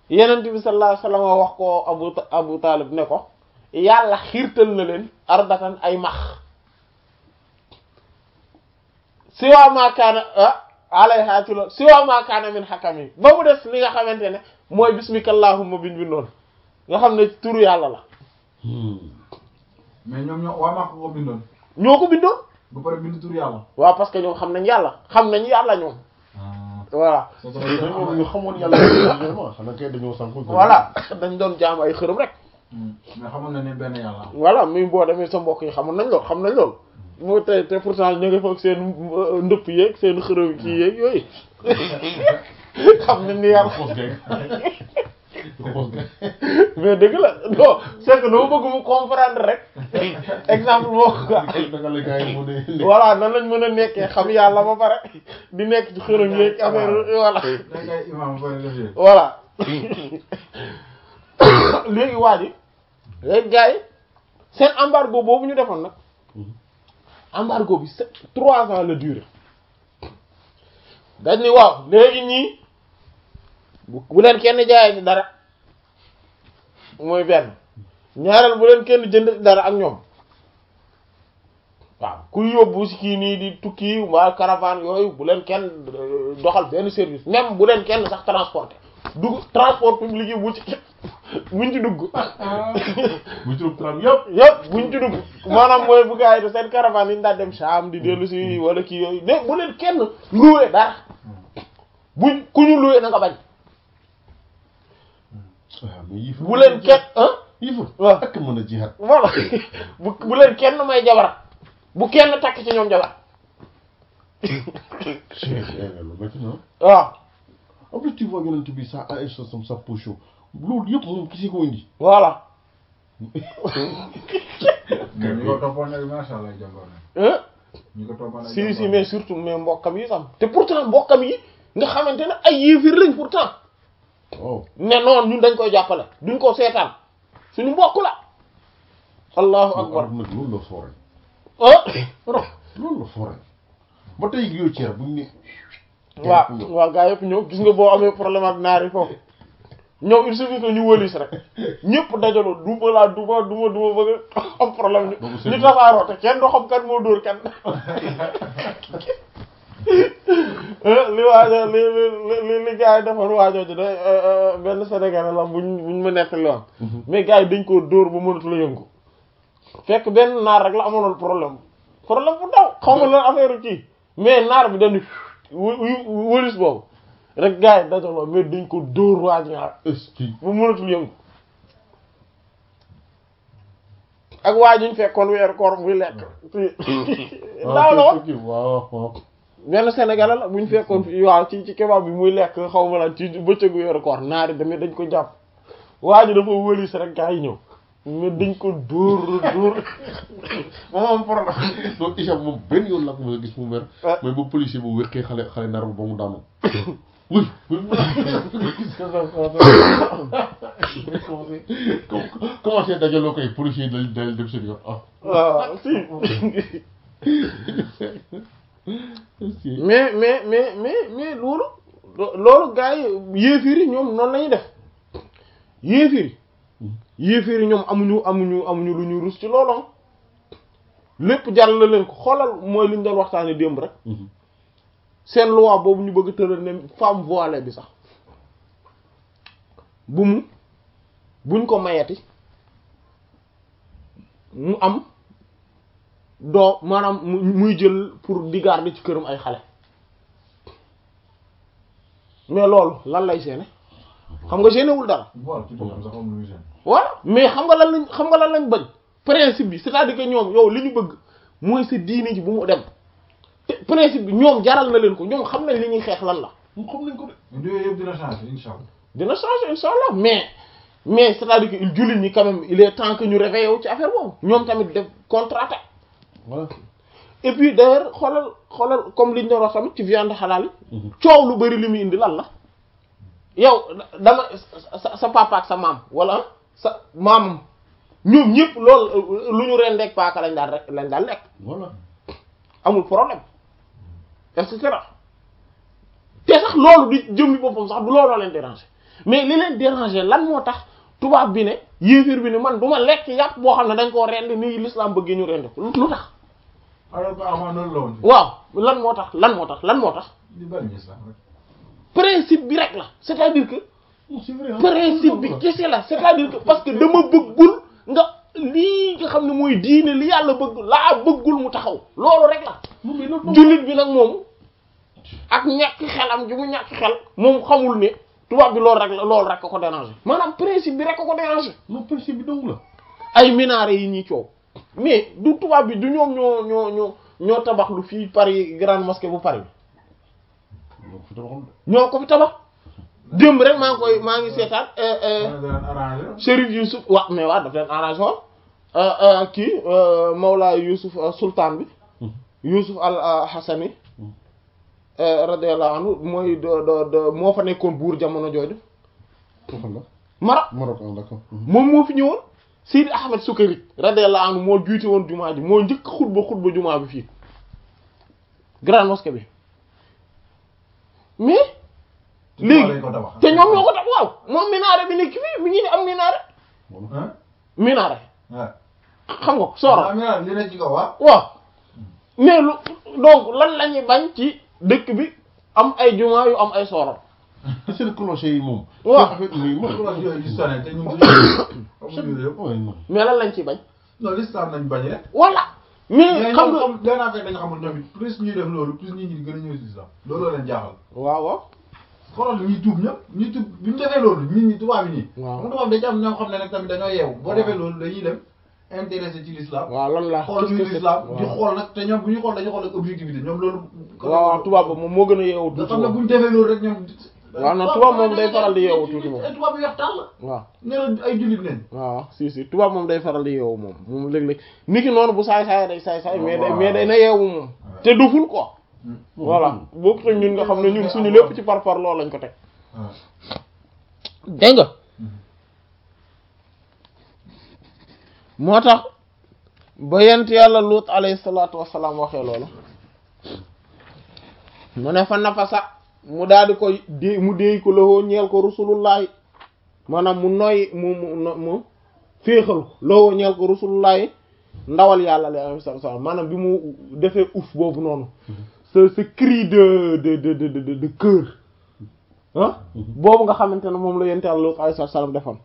yenent bi sallallahu alayhi wasallam wax ko abu abu talib ne ko yàlla xiirtal na leen ardatan ay max siwa ma kaana alayha ci loolu siwa ma kaana min xakam yi ba mu des li nga xamante ne mooy bismika allahumma biñ bi noonu nga xam ne turu yàlla la mais ñoom ñoo waa maa ko bindoon ñoo ko bindoon ba pare bind tur yàlla. waaw parce que ñoom xam nañ yàlla xam nañ yàlla ñoom voilà c'est mais vrai ñoom ñu xamoon yàlla vraiment xanaa kay dañoo sànku voilà dañ doon jaam ay xërëm rek mais xamoon na ne benn yàlla am. voilà muy boo demee sa mbokk yi xamoon nañ lool xam nañ lool moo te te pourtant ñu ngi foog seen euh, ndëpp yeeg seen xërëm kii yeeg yooyu xam nañ ni yàlla xoos gay xoos gay mais dëgg la non c'est que dama bëgg mu comprendre rek exemple boo ko naka la gars yi mu ne voilà nan lañ mën a nekkee xam yàlla ba pare di nekk ci xërëm yeeg affaire voilà da ngay imam booy lëfee. voilà léegi waa ji léegi gars yi seen embargo boobu ñu defoon nag embargo bi c'est trois ans la durée dañ ni waaw léegi ñii bu bu leen kenn jaayee ci dara mooy benn ñaareel bu leen kenn jënd ci dara ak ñoom waaw kuy yóbbu si kii nii di tukki waa caravane yooyu bu leen kenn euh, doxal benn service même bu leen kenn sax transporter dugg transport public yi bu ci buñ ci dugg bu ci tram yëpp yëpp buñ ci dugg maanaam mooy bu gars yi de seen caravane yi ñu daan dem Sham di dellu si wala kii yooyu de bu leen kenn loué dara buñ ku ñu loué na nga bañ waaw mais yii bu leen kenn ah yii fa waaw ak mën a jihaat voilà bu bu leen kenn may jabar bu kenn takk ci ñoom jabar lu métti na waaw en plus tu vois yonent bi ça a un sens comme ça pour chaud loolu yëpp moom kisi ko indi voilà mais ñi ko toppoon nag macha allah jàmbaar na. hein ñi ko toppoon nag si si mais surtout mais mbokkam yi sam te pourtant mbokkam yi nga xamante ne ay yéefir lañ pourtant oh ne noonu ñun dañ koy jàppale duñ ko seetaan suñu mbokk la allahu akbar arab nag loolu la foore ah loolu la foore ba tey yow ceer buñ ne waaw waaw gaa yëpp ñëw gis nga boo amee problème ak naar yi foofu ñoom il suffit que ñu wëlis rek ñëpp dajaloo duma laa duma duma duma bëgg a am problème Boobu ñu c'est ñu tasaaroo te kenn doo xam kan moo dóor kan li waajo li li li li gars yi defoon waajoo ji de benn Sénégalais la buñ buñ ma nettali woon mais gars yi dañ koo dóor ba mënatu la yëngu fekk benn naar rek la amoon problème problème bu ndaw xaw ma lan affaire kii mais naar bi dañu wu wëlis boobu rek gars yi dajaloo mais dañ ko dóor waaj nga est-ce que ba mënatul yëngu ak waa ñu fekkoon weeru koor muy lekk daaw la woon waaw waaw benn Sénégalais la bu ñu fekkoon fi waaw ci ci kebab bi muy lekk xaw ma la ci bëccëgu weeru koor naari tamit dañ ko jàpp waa ji dafa wëlis rek gaa yi ñëw mais dañ ko dóor dóor moom am problème donc Hicham moom benn yoon la ko mën a gis mu mer Ah. mooy ba policier bu wéqee xale xale nar ba mu daanu oui commencé dajaloo koy policier yi dal dal dem seen yoon ah waaw si si mais mais mais mais mais loolu lo- loolu gars yi yéefir yi ñoom noonu lañuy def yéefir yi yéefir yi ñoom amuñu amuñu amuñu lu ñu rus ci loolu ah lépp jàll la leen ko xoolal mooy li ñu doon waxtaanee démb rek seen loi boobu ñu bëgg tëral ne femme voilée bi sax bu mu buñ ko mayati mu am doo maanaam mu muy jël pour di garder ci këram ay xale mais loolu lan lay seene xam nga génnewul dara bool ci boppam sax amul lu gêne. voilà mais xam nga lan lañ xam nga lan lañ bañ principe bi c'est-à-dire que ñoom yow li ñu bëgg mooy sa diine ji bu mu dem te principe bi ñoom jaral na leen ko ñoom xam nañ li ñuy xeex lan la mu xam nañ ko de mais yooyu yëpp dina changer incha allah. dina changer inshallah mais mais c'est-à-dire que il jullit ñi quand même il est temps que ñu réveillé wu ci affaire boobu ñoom tamit def contre-attaque voilà et puis d'ailleurs xoolal xoolal comme liñ doon wax tamit ci viande halal yi coow lu bari li muy indi lan la yow dama sa sa papa ak sa maam wala sa maamam ñoom ñëpp loolu lu ñu rendeeg paaka lañ daal rek lañ daal lekk voilà amul problème et cetera te sax loolu di jëmmi boppam sax du looloo leen déranger mais li leen déranger lan moo tax tubaab bi ne yéeféer bi ne man du ma lekk yàpp boo xam ne dañ koo rendi nii l'islam bëggee ñu rendi ko lu tax alors que avant noonu la woon. waaw lan moo tax lan moo tax lan moo tax di bari islam rek. principe bi rek la c'est-à-dire que Non, c'est vrai. hein. principe bi kese la c'est-à-dire que parce que dama bëggul nga lii nga xam ne mooy diine li yàlla bëgg laa bëggul mu taxaw loolu rek la Non, mais loolu jullit bi nag moom ak ñàkk xelam ji mu ñàkk xel moom xamul ne tubaab bi loolu rek la loolu rek ko ko déranger maanaam principe bi rek ko ko déranger non principe bi dong la. ay minaare yi ñuy coow mais du tubaab bi du ñoom ñoo ñoo ñoo ñoo tabax lu fii Paris grande mosquée bu Paris donc fi tabaxul de. ñoo ko fi tabax démb rek maa ngi koy maa ngi seetaan euh, euh, dana daan arrangé. Chérif Youssouf wa mais waaw daf leen arrangé woon euh, euh, kii euh, Mawla Youssouf euh, sultan bi Youssouf al euh, Hassani euh, radiyallahu anhu mooy de de de moo fa nekkoon buur jamono jooju Waxal la. Maroc Maroc ah d'accord. moom moo fi ñëwoon Seydi Ahmed Sukayri radiyallahu anhu moo juute woon jumaa ji moo njëkk xutba xutba jumaa bi fii grande mosquée bi mais léegi lañ ko tabax. te ñoom ñoo ko tax waaw moom minaare bi nekk fii mi ngi ni am minaare ah. minaare waaw. xam nga sooro ah mais li ne ci kaw waaw. waaw mais lu donc lan la ñuy bañ ci dëkk bi am ay jumaa yu am ay sooro te seen clocher yi moom. Waaw. seen affaire yi moom. loolu yooyu di sonné te ñun suñu amuñu yëpp. Ouais, non. mais lan lañ ciy bañ non l'islam nañ bañ rek. voilà mais mais xam ñoom nga comme benn affaire dañu xamul ñoom it plus ñuy def loolu plus nit ñi gën a ñëw si islam looloo leen jaaxal. waaw waaw xoolal ñuy tuub ñëpp ñuy tuub bi ñu defee loolu nit ñi tubaab yi nii. Waaw. xam nga tubaab dañu am ñoo xam ne nag tamit dañoo yeewu. boo defee loolu dañuy dem intéressé ci l'islam. waaw lan la xool ñuy qu'est-ce que l'islam c'est di waaw. xool nag te ñoom bu ñu xool dañu xool ak objectivité ñoom loolu. waaw waaw tubaab ba moom moo gën a yeewu nga tuuti xam ne moom bu ñu defee loolu rek ñoom. waaw non tubaab moom day faral di yeewu tuuti moom. ay tubaab yu weex tàll. waaw nee na ay jullit nañ. waaw si si tubaab moom day faral di yeewu moom moom léeg-léeg nit ki noonu bu saay saay day saay saay mais day mais day na yeewu moom te duful quoi voilà boo ko ñun nga xam ne ñun suñu lépp ci par par loolu lañ ko teg waaw. dégg nga moo tax ba yent yàlla luut alayhi salaatu wassalaam waxee loolu mu ne fa nafasa mu daal di koy dé mu déey ko lowoo ñeel ko rusulullahi maanaam mu noy mu mu no- mu féexal ko lowoo ñeel ko rusulullahi ndawal yàlla la alayhi salaatu wassalaam maanaam bi mu defee uf boobu noonu ce ce cri de de de de de de cœur ah boobu nga xamante ne moom la yent yàlla luut alayhi salaatu wassalaam defoon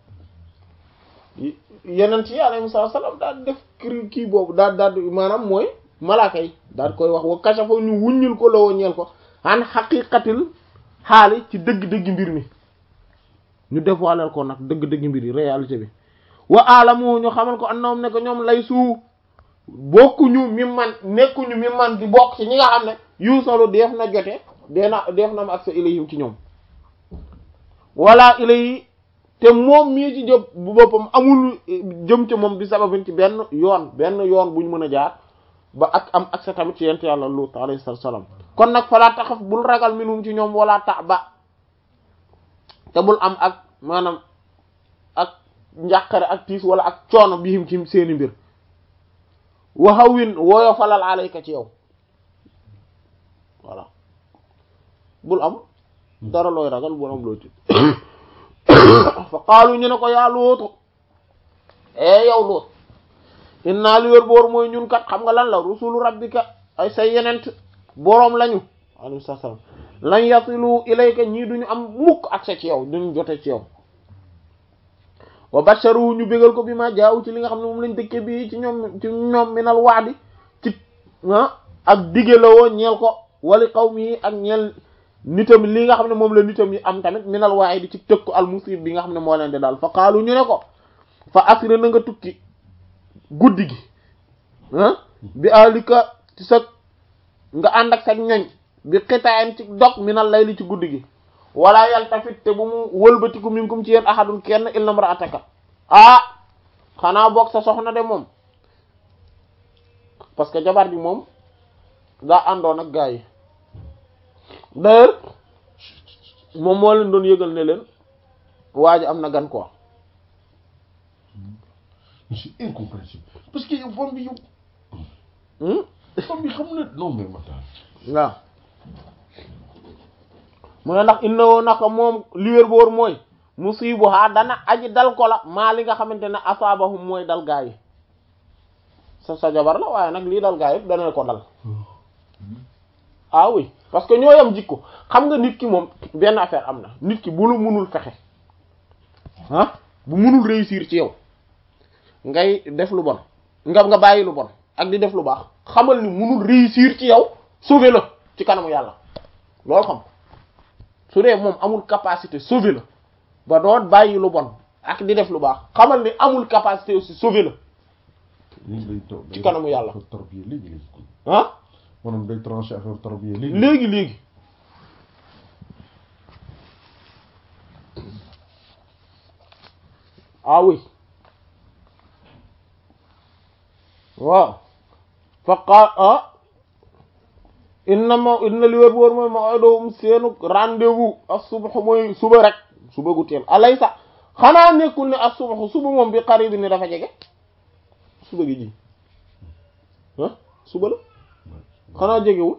yeneen ci alayhi salaam daal def kii kii boobu daal daal maanaam mooy malaaka yi daal koy wax wa kashafa ñu wuññul ko lawoo ñeel ko an xaqiqatil xaali ci dëgg-dëgg mbir mi ñu dévoiler ko nag dëgg-dëgg mbir yi réalité bi wa alamu ñu xamal ko annahum ne ko ñoom lay suu bokkuñu mi man nekkuñu mi man di bokk ci ñi nga xam ne yuusalu def na jote dee na def na am accès ilayhim ci ñoom wala ilayhi te moom mii ci jëm bu boppam amul jëm ci moom bi sababin ci benn yoon benn yoon bu ñu mën a jaar ba ak am accès tamit ci yent yàlla Lut alayhi salaam kon nag falaa taxaf bul ragal minhum ci ñoom wala ta ba te bul am ak maanaam ak njàqare ak tiis wala ak coono bihim ci seeni mbir waxawin wooyo falal alayka ci yow voilà bul am dara looy ragal bul am looy tiit fa qaalu ñu ne ko yaa luutu e yow luut inna li wér boor mooy ñun kat xam nga lan la rusulu rabbika ay say yenent boroom lañu alayhi salaam lan yasilu ilayka ñii duñu am mukk accès ci yow duñu jote ci yow wa basharu ñu bégal ko bi ma jaaw ci li nga xam ne moom lañ dëkke bi ci ñoom ci ñoom minal waadi ci ah ak dige la woo ñeel ko wali qawmi yi ak ñeel nitam li nga xam ne moom la nitam yi am tamit minal waaye di ci tëkku al musib bi nga xam ne moo leen di daal fa qaalu ñu ne ko fa asri na nga tukki guddi gi ah bi alika ci sa nga ànd ak sa ñoñ bi xitaayan ci dog minal layli ci guddi gi wala yaltafit te bu mu wëlbatiku minkum ci yéen ahadun kenn illa imra'ataka ah xanaa boog sa soxna de moom parce que jabar bi moom daa àndoon ak gaa yi d'ailleurs moom moo leen doon yëgal ne leen waa ji am na gan quoi c'est incompréhensible parce que yow femme bi yow hmm femme bi xam na non mais Matar waaw mu ne ndax inna woo naka moom li wér boor mooy musibuha dana aji dal ko la maa li nga xamante ne asaabahum mooy dal gaa yi sa sa jabar la waaye nag lii dal gaa yëpp dana ko dal ah oui parce que ñoo yam jikko xam nga nit ki moom benn affaire am na nit ki bu lu munul fexe ah bu munul réussir ci yow ngay def lu bon nga nga bàyyi lu bon ak di def lu baax xamal ni munul réussir ci yow sauver la ci kanamu yàlla loolu xam su dee moom amul capacité sauver la ba doon bàyyi lu bon ak di def lu baax xamal ni amul capacité aussi sauver la léegi day to- ci kanamu yàlla. affaire tarbiya léegi léegi ah maanaam day tranché affaire tarbiya léegi léegi léegi ah oui waaw fa qaal ah inna ma inna li wér wóor mooy maw'iduhum seenu rendez-vous as-subh mooy suba rek suba gu teel alaysa xanaa nekkul ne as-subh suba moom bi qarib ni dafa jege suba gi ji ah suba la xanaa jegewul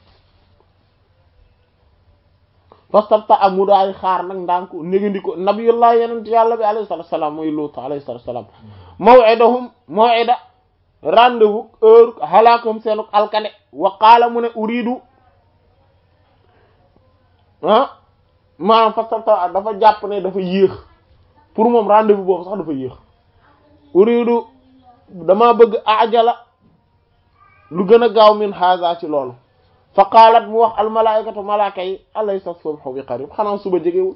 fastabta am mu daay xaar nag ndànk négandi ko nabiyullah yenent yàlla bi alayhi salatu wassalam mooy Lut alayhi salatu wassalam maw'idahum maw'ida rendez-vous heure halaakum seenu alkane wa qaala mu ne uridu ah maanaam fastabta dafa jàpp ne dafa yéex pour moom rendez-vous boobu sax dafa yéex uridu dama bëgg ajala lu gën a gaaw min haza ci loolu fa qaalat mu wax almalaikatu malaaka yi alaysa subhu bi qarib xanaa suba jegewul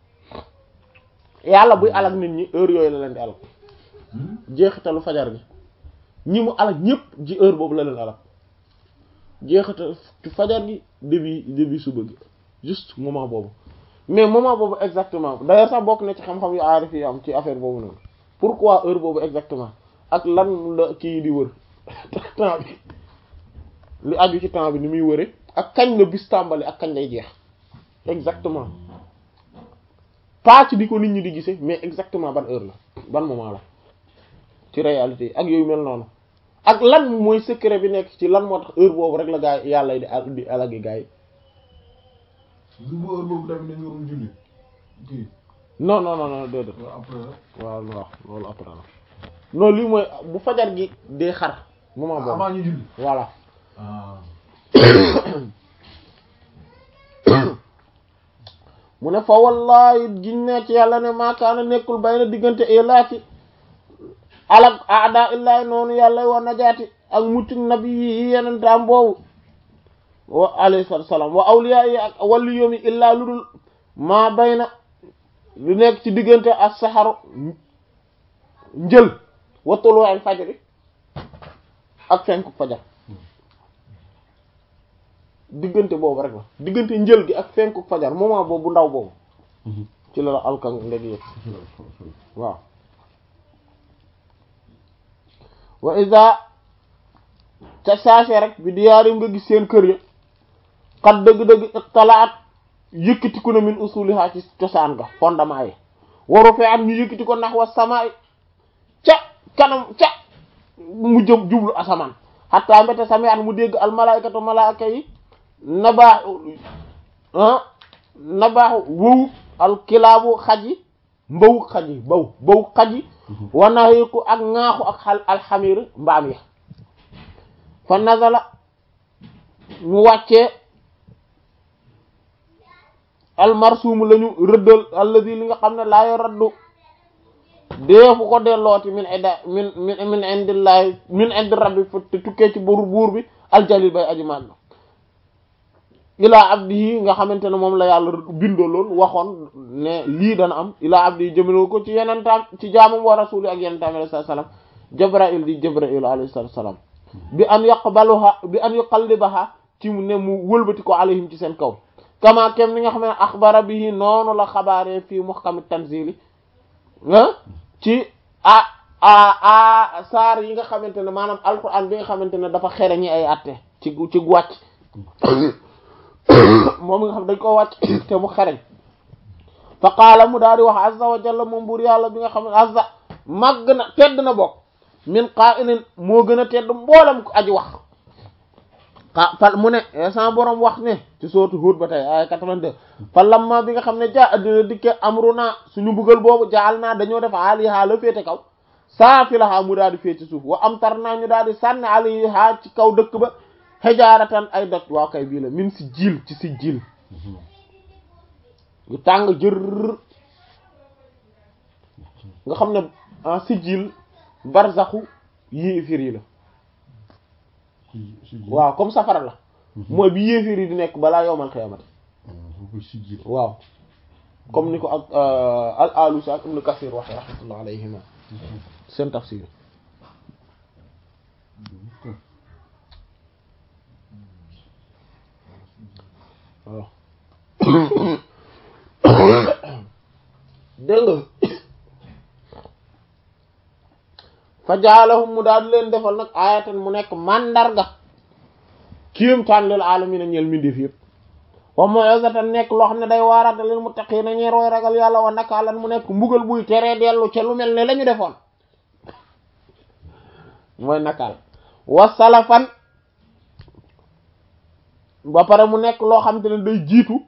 yàlla buy alag nit ñi heure yooyu la leen di alag jeexitalu fajar gi ñi mu alag ñëpp ji heure boobu la leen alag jeexital ci fajar gi début début suba gi juste moment boobu mais moment boobu exactement d'ailleurs sax bokk na ci xam-xam yu aarif yi am ci affaire boobu noonu pourquoi heure boobu exactement ak lan la kii di wër temps bi li aju ci temps bi ni muy wëre ak kañ la bis tàmbali ak kañ lay jeex exactement pas ci di ko nit ñi di gisee mais exactement ban heure la ban moment la ci réalité yi ak yooyu mel noonu ak lan mooy secret bi nekk ci lan moo tax heure boobu rek la gaa yi yàlla di al di alagi gaa yi du bu heure boobu tamit dañu waroon julli kii non non non non déedéet waaw après la waaw waaw loolu après la non lii mooy bu fajar gi dee xar moment boobu avant ñu julli voilà ah mu ne fa wallahi giñ ne ci yàlla ne maakaana nekkul bay na diggante ilaaki alak aada illahi noonu yàlla wa najaati ak mucc nabi yi yeneen taam boobu wa alayhi salatu wassalam wa awliya yi ak wàllu yomi illaa lu dul maa bay na lu nekk ci diggante as saxaru njël wa tuluwal fajri ak fenku fajar diggante boobu rek la diggante njël gi ak fenku fajar moment boobu bu ndaw boobu ci la la alkan ndegi yëpp waaw wa iza ca saase rek bi diyaarim nga gis seen kër ya xat dëgg-dëgg talaat yëkkatiku na min usuliha ci cosaan ga fondement yi waru fee am ñu yëkkati ko nax wa samaay ca kanam ca mu jëm jublu asamaan xatta mbete sami at mu dégg al malaykatu malaaka yi nabaaxu ah nabaaxu wow al kilaabu xaj yi mbawu xaj yi baw baw xaj yi wanaxiku ak ŋaaxu ak xal alxamir mbaam ya fa nazala mu wàccee almarsuum lañu rëddal alladi li nga xam ne laa raddu deefu ko dellooti min ida min min min indillahi min indi rabbi fu te tukkee ci buur buur bi aljalil bay aji màgg ilaa abdihi nga xamante ne moom la yàlla bindaloon waxoon ne lii dana am ilaa abdihi jëmale ko ci yenentaam ci jaamam wa rasuli ak yenentaam alayhi salaam jabrail di jabrail alayhi salaam bi an yaqbaluha bi an yuqallibaha ci mu ne mu wëlbati ko alayhim ci seen kaw kama kem ni nga xam ne axbara bihi noonu la xabaaree fii muhkami tanzili ah ci a a a saar yi nga xamante ne maanaam alquran bi nga xamante ne dafa xere ñi ay atte ci ci wàcc moom nga xam dañ ko wàcc te mu xereñ fa qaala mu daal di wax azza wa jalla moom buur yàlla bi nga xam ne azza màgg na tedd na bokk min qaa'ilin moo gën a tedd mboolem ko aji wax xa fal mu ne sama borom wax ne ci sootu Hud ba tey ay 82 fa lamma bi nga xam ne jaa addina dikke amruna suñu mbugal boobu jaal naa dañoo def aliha la féete kaw saafilaha mu daal di féete suuf wa am tar naa ñu daal di sànni aliha ci kaw dëkk ba xejaaratan ay doj waaw kay bii la min si jiil ci si jiil yu tàng jër nga xam ne en si jiil barzaxu yéefir yi la si si ji waaw comme safara la mooy bi yéefir yi di nekk balaa yowmal xiyaamati foofu si ji waaw comme ni ko ak al alusi ak ibnu kasir waxe rahmatullah alayhima seen tafsir waaw dégg nga fa jaalahum mu daal di leen defal nag ayatan mu nekk mandarga kiim taan lil alamina ñeel mbindeef yëpp wa maw'izatan nekk loo xam ne day waaraate lil muttaqiina ñeer way ragal yàlla wa nakaalan mu nekk mbugal buy teree dellu ca lu mel ne la ñu defoon mooy nakaal wa salafan ba pare mu nekk loo xam te ne day jiitu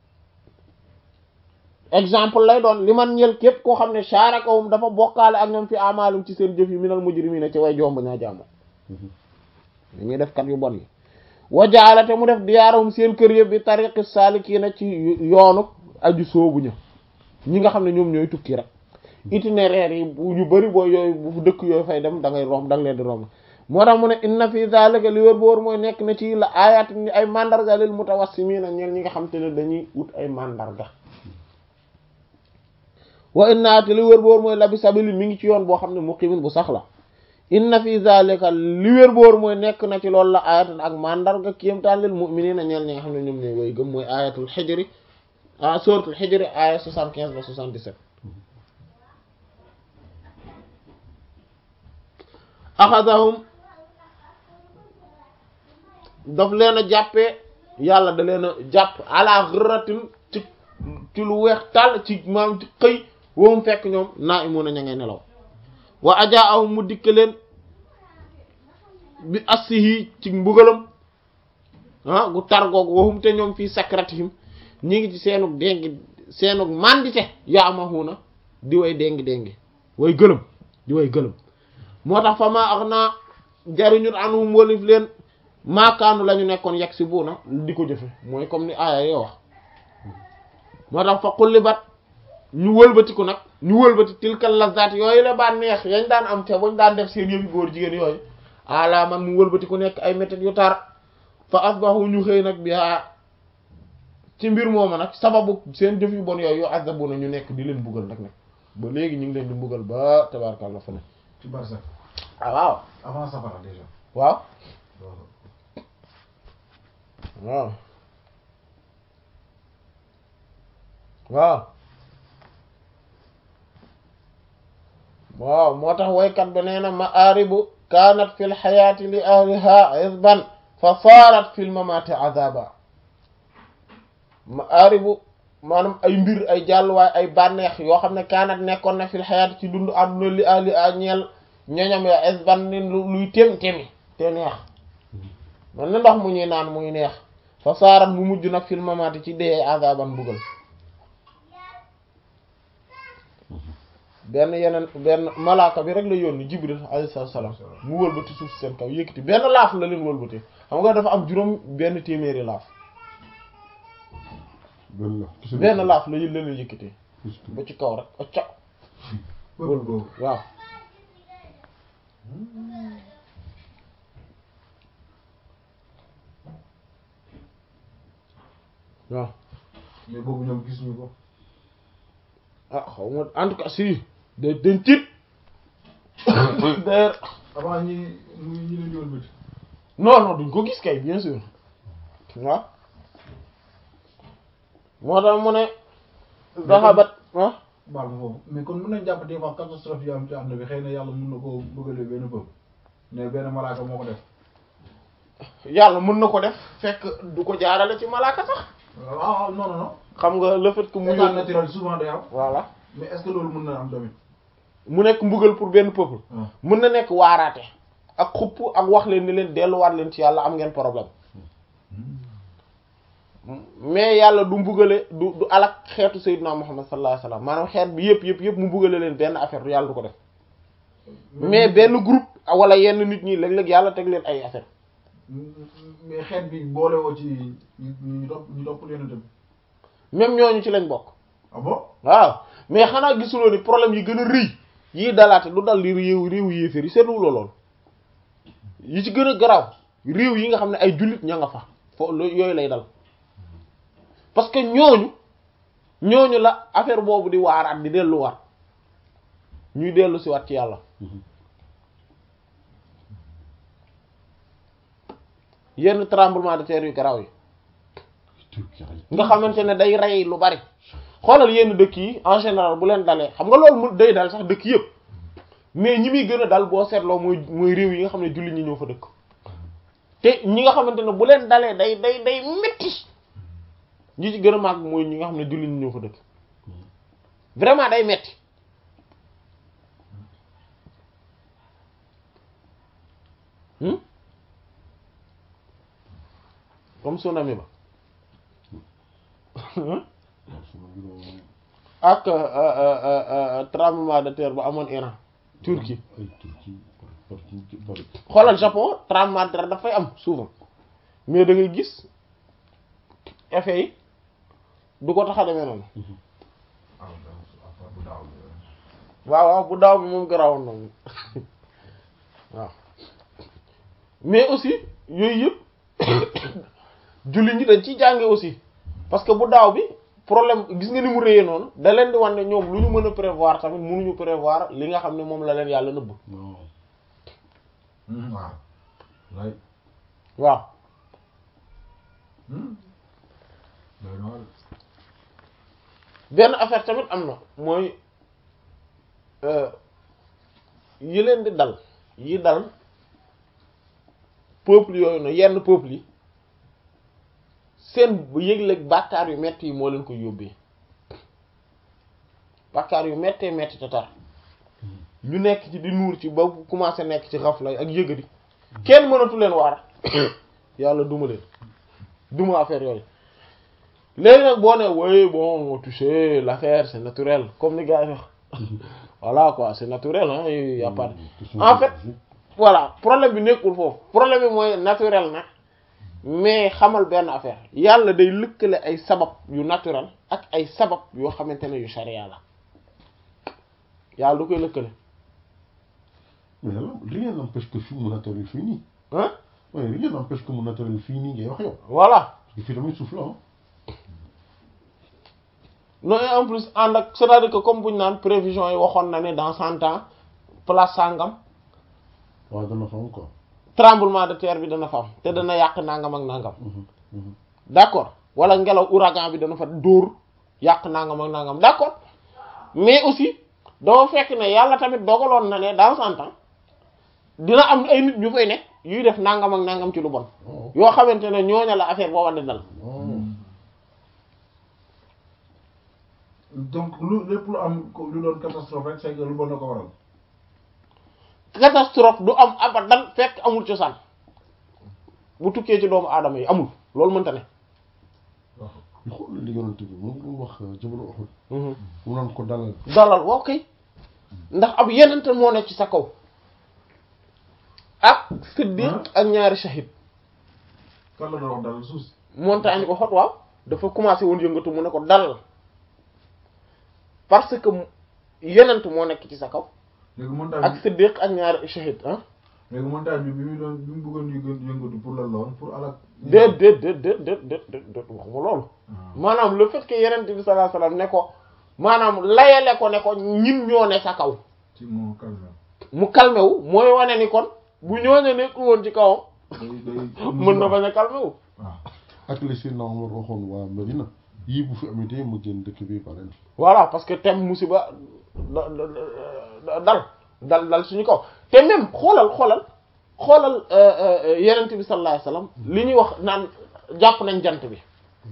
exemple lay doon li man ñel képp koo xam ne sharakahum dafa bokkaale ak ñoom fi amaalum ci seen jëf yi minal mujrimiina ci way jomb ñaa jàmm li ñuy def kat yu bon yi wajaalate mu def diyaarawum seen kër yëpp bi tariqi saalikiina ci yoonu aju soobu ña ñi nga xam ne ñoom ñooy tukki rek itinéraire yi bu ñu bëri boo yooyu bu dëkk yooyu fay dem da ngay romb da nga leen di romb moo tax mu ne inna fi zalika li wër bu wër mooy nekk na ci la ayat ni ay mandarga lil mutawassimiina ñeen ñi nga xam te ne dañuy ut ay mandarga wa inna te li wër bu wër mooy labi sabili mi ngi ci yoon boo xam ne muqimin bu sax la inna fi zalika li wér boor mooy nekk na ci loolu la ayatan ak mandarga kéemtaan lil mu'minina ñeel ñi nga xam ne ñoom ñooy way gëm mooy ayatul xijri ah suratul xijri aya 75 ba 77 axadahum daf leen a jàppee yàlla da leen a jàpp ala ghurratin ci ci lu weex tàll ci maam ci xëy woom fekk ñoom naa imu na ña ngay nelaw wa ajaa aw mu dikk leen bi assihi ci mbugalam ah gu targoog waxum te ñoom fii sakratihim ñi ngi ci seenug déngi seenug mandite yaamahuna di way déngi déngi way gëlëm di way gëlëm moo tax fa maa ax naa jariñut anhum walif leen maakaanu la ñu nekkoon yegg si buuna di ko jëfe mooy comme ni aaya yoo wax moo tax fa xullibat ñu wëlbatiku nag ñu wëlbati tilkal lazat yooyu la baa neex yañ daan am te bañ daan def seen yëfi góor jigéen yooyu ala man mu wëlbatiku nekk ay méthodes yu tar fa asbahu ñu xëy nag bi ci mbir mooma nag sababu seen jëf yu bon yooyu yu azabuna ñu nekk di leen buggal nag nag ba léegi ñu ngi leen di mbugal ba tabarkàlla fa ne ci barsax ah waaw avant safara déjà waaw waaw waaw waaw moo tax waykat ba nee na maaribu kaanat fi lxayaati li ahliha izban fa saarat fi lmamaati azaba maaribu maanaam ay mbir ay jàlluwaay ay bànneex yoo xam ne kaanat nekkoon na fi lxayaati ci dund àdduna li ahliha ñeel ñoñam ya izban ni luy tem temi te neex man na ndox mu ñuy naan muy neex fa saarat mu mujj nag fi lmamaati ci dee azaban bugal benn yeneen benn malaaka bi rek la yónni jibril alayhi salaam mu wëlbati suuf seen kaw yëkkati benn laaf la leen wëlbati xam nga dafa am juróom benn téeméeri laaf benn la benn laaf la leen yëkkati ba ci kaw rek acca peuple boobu waaw waaw mais boobu ñoom gisuñu ko ah xaw ma en tout cas si da dañ tiit d'ailleurs avant ñi muy ñi leen yoon bëti non non duñ ko gis kay bien sûr waaw moo tax mu ne daxabat ah baal ma foofu mais kon mën nañ jàpp des fois catastrophe yi am ci àdduna bi xëy na yàlla mën na koo bëggalee benn peuple mais benn malaaka moo ko def yàlla mën na ko def fekk du ko jaarale ci malaaka sax waaw waaw non non non xam nga le fait que mu état yónni naturel souvent day am voilà mais est-ce que loolu mën na am tamit mu nekk mbugal pour benn peuple waaw mën na nekk waaraate ak xupp ak wax leen ni leen delluwaat leen ci yàlla am ngeen problème mais yàlla du mbugale du du alak xeetu sayyidina Muhammad sallallahu alayhi wasallam maanaam xeet bi yëpp yëpp yëpp mu mbugale leen benn affaire yàlla du ko def mais benn groupe wala yenn nit ñi léeg-léeg yàlla teg leen ay affaire mais xeet bi boole woo ci ñu ñu topp ñu topp leen itam même ñooñu ci lañ bokk ah bon waaw mais xanaa gisuloo ni problème yi gën a rëy yii dalaate du dal li réew réew yéeféer yi seetluwuloo lool yi ci gën a garaaw réew yi nga xam ne ay jullit ña nga fa fo lo- yooyu lay dal parce que ñooñu ñooñu la affaire boobu di waaraat di delluwaat ñuy dellu si waat ci yàlla yenn tremblement de terre yu garaaw yi Turquie ay nga xamante ne day rey lu bari xoolal yenn dëkk yi en général bu leen dalee xam nga loolu mu day dal sax dëkk yëpp mais ñi muy gën a dal boo seetloo mooy mooy réew yi nga xam ne jullit ñi ñoo fa dëkk te ñi nga xamante ne bu leen dalee day day day metti ñi ci gën a màgg mooy ñi nga xam ne jullit ñi ñoo fa dëkk vraiment day metti hmm comme tsunami ba waaw suma biro ak euh, euh, euh, euh, tremblement de terre ba amoon Iran Turquie ay Turquie bari bari bari xoolal Japon tremblement de terre dafay am souvent mais da ngay gis effet yi du ko tax a demee noonu ah affaire bu daaw bi waaw waaw bu daaw bi moom garawoon na moom waaw mais aussi yooyu yëpp julli ñi dañ ciy jànge aussi parce que bu daaw bi problème gis nga ni mu réyee noonu da leen di wan ne ñoom lu ñu mën a prévoir tamit mënuñu prévoir li nga xam ne moom la leen yàlla nëbb non waaw lay waaw day noonu benn affaire tamit am na mooy euh, yi leen di dal yi dal peuple yooyu na yenn peuple yi seen bu yëg-léeg bàkkaar yu metti yi moo leen ko yóbbee bàkkaar yu mettee metti te tar ñu nekk ci di nuur ci ba commencé nekk ci xafla ak yëgadi kenn mënatu leen waar yàlla duma leen duma affaire yooyu léegi nag boo ne oui bon tu sais l'affaire c'est naturel comme ni gars yi wax voilà quoi c'est naturel hein y a pas de- en fait voilà problème bi nekkul foofu problème bi mooy naturel na mais xamal benn affaire yàlla day lëkkale ay sabab yu naturel ak ay sabab yoo xamante ne yu charia la yàlla du koy lëkkale mais là, rien n'empêche que fii mu naturel fii nii hein ouais, rien n'empêche que mu naturel fii nii ngay wax yow voilà parce que fii tamit suuf la ah non et en plus ànd ak c'est-à-dire que comme bu ñu naan prévision yi waxoon na ne dans cent ans place sangam waaw dana fa am quoi tremblement de terre bi dana fa am te dana yàq nangam ak nangam Mhm, mhm. d'accord wala ngelaw ouragan bi dana fa dóor yàq nangam ak nangam d'accord mais aussi doo fekk ne yàlla tamit dogaloon na ne dans cent ans dina am ay nit ñu fay nekk yuy def nangam ak nangam ci lu bon waaw yoo xamante ne ñooña la affaire booba di dal waaw donc lu lépp lu am ko- lu doon catastrophe rek c'est que lu bon na ko waral catastrophe du am abadan fekk amul cosaan bu tukkee ci doomu aadama yi amul loolu mënta ne waaw ñu xool li yonent bi moom lu wax jabalu Uhud mu naan ko dalal dalal waaw kay ndax ab yenente moo nekk ci sa kaw ak siddiq ak ñaari shahid kan la doon wax dal suuf si montagne ko xot waaw dafa commencé woon yëngatu mu ne ko dalal parce que yenent moo nekk ci sa kaw léegi montagne ak bi siddiq ak ñaari shahid ah léegi montagne bi bi muy doon bi mu bëggoon yëngu yëngatu pour lan la woon pour alak déet déet déet déet déet déet déet déet waxuma loolu maanaam le fait que yenent bi sallallahu alayhi wasallam ne ko maanaam layale ko ne ko ñin ñoo ne sa kaw ci moo calme mu calmé wu mooy wane ni kon bu ñooñu nekkul woon ci kawam day day mën na bañ a calmé wu waaw ak li Seydina Omar waxoon waa Medina yii bu fi amitee ma génn dëkk bi ba leen voilà parce que tem musiba da- da- da- dal dal dal suñu kaw te même xoolal xoolal xoolal yenent bi sallallahu alayhi wasallam li ñuy wax naan jàpp nañ jant bi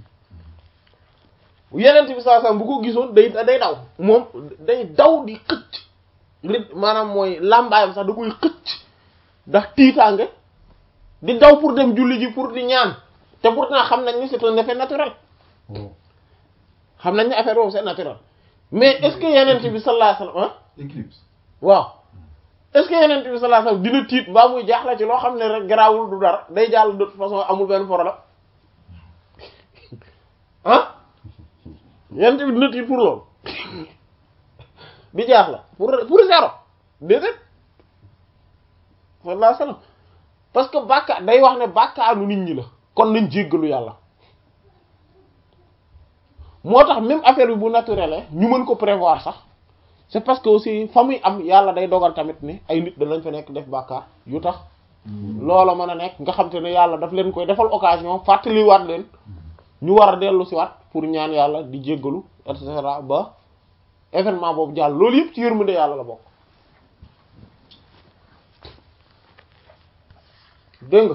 yenent bi sallallahu alayhi wasallam bu ko gisoon day day daw moom day daw di xëcc rit maanaam mooy làmbaayam sax da koy xëcc ndax tiitaange di daw pour dem julli ji pour di ñaan te pourtant xam nañ ni c'est un effet naturel Oh. xam nañ ne affaire boobu c'est naturel mais est-ce que yeneen bi sallallahu alayhi wasallam ah éclipse waaw est-ce que yeneen bi sallallahu alayhi wasallam dina tiit mbaa muy jaaxle ci loo xam ne rek garaawul du dara day jàll de toute façon amul benn problème ah yeneen bi dina tiit pour loolu di jaaxle pour pour zéro déedéet sallallahu alayhi wasallam parce que bàkkaar day wax ne bàkkaaru nit ñi la kon nañ jéggalu yàlla moo tax même affaire bi bu naturel ñu mën ko prévoir sax c'est parce que aussi fa muy am yàlla day dogal tamit ni ay nit danañ fa nekk def bàkkaar yu tax loola mën a nekk nga xam te ne yàlla daf leen koy defal occasion fàttaliwaat leen ñu war a dellu si waat pour ñaan yàlla di jéggalu et cetera ba événement boobu jàll loolu yëpp ci yërmande yàlla la bokk dégg nga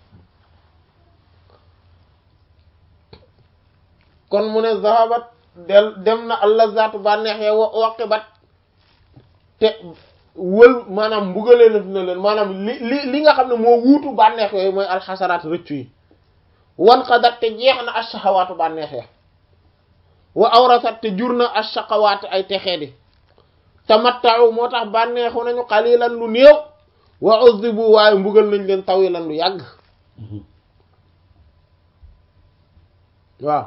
kon mu ne zahabat del dem na allazatu bànneex ya wa waqibat te wël maanaam mbugalee na na leen maanaam li li li nga xam ne moo wuutu bànneex yooyu mooy alxasaraat rëccu yi wan qadat te jeex na ashahawaatu bànneex ya wa awrasat te jur na ashaqawaat ay texee di tamatta'u moo tax bànneexu nañu qalilan lu néew wa uzzibu waaye mbugal nañ leen tawilan lu yàgg waaw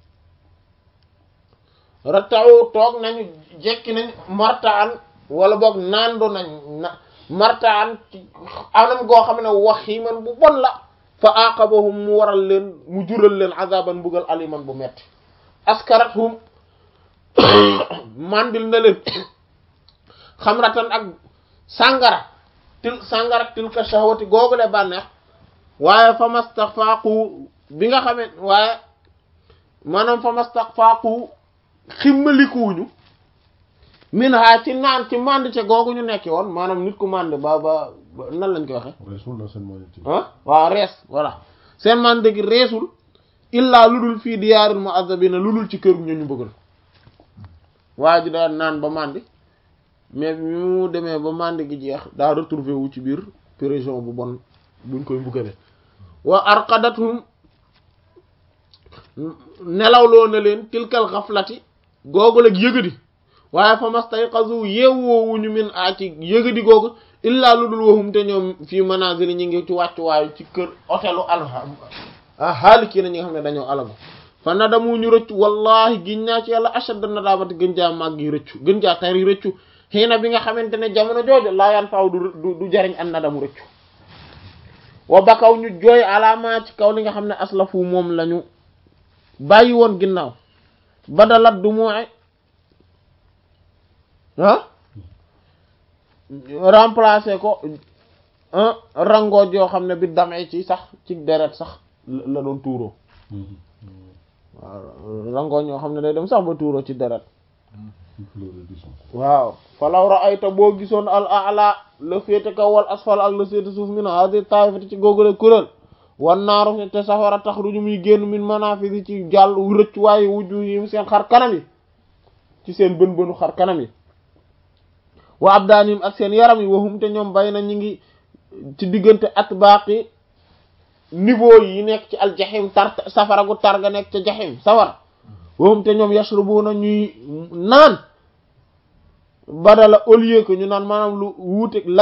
rattawu toog nañu jekki nañ martaan wala boog naandu nañ na martaan ci anam goo xam ne waxiiman bu bon la fa aqabahum mu waral leen mu jural leen azaban mbugal aliman bu metti askarathum mandil na leen xamratan ak sàngara til sàngara tilka shahwati googule bànneex waaye fa mastafaaqu bi nga xamee waaye maanaam fa mastafaaqu ximmalikuwuñu min ha ci naan ci mandite googu ñu nekki woon maanaam nit ku mande ba ba ba nan lañ koy waxe reesul na seen moyen ah waaw rees voilà seen mande gi reesul illaa lu dul fii diyaaril mu'azzabina lu dul ci kër ñu ñu bëggal waa ji daa naan ba mandi mais bi mu demee ba mandi gi jeex daa retrouvé wu ci biir prison bu bon buñ koy mbugale wa arqadathum nelawloo na leen tilkal xaflati googu lag yëgadi waaye fa mastayqazu yeewoowuñu min a ci yëgadi googu illaa lu dul waxum te ñoom fii manazili ñi ngi ci wàccuwaayu ci kër hôtelu alha haaliki na ñi nga xam ne dañoo alagu fa nadamu ñu rëccu wallahi giñ naa ci yàlla ashadda nadamati gën jaa màgg yi rëccu gën jaa tari rëccu xëy na bi nga xamante ne jamono jooju laa yan faaw du du jariñ an nadamu rëccu wa bakaw ñu jooy alaama ci kaw li nga xam ne aslafu moom lañu bàyyi woon ginnaaw badalat du mooy ah remplacer ko rango joo xam ne bi damee ci sax ci deret sax la doon tuuroo waaw rango ñoo xam ne day dem sax ba tuuroo ci deret waaw falaw ra'ayta boo gisoon al a'la la féete kaw wal asfal ak la féete suuf min hadi taifati ci googule kuréel wan naaru te safara taxruju muy génn min manafidi ci jàll rëcc waaye wujju yi seen xar kanam yi ci seen bën bënu xar kanam yi wa abdaanim ak seen yaram yi waxum te ñoom bay na ñi ngi ci diggante atbaaqi niveau yi nekk ci al jaxim tar safara gu tar ga nekk ca jaxim safara waxum te ñoom yashrubuna ñuy naan badala au lieu que ñu naan maanaam lu wuute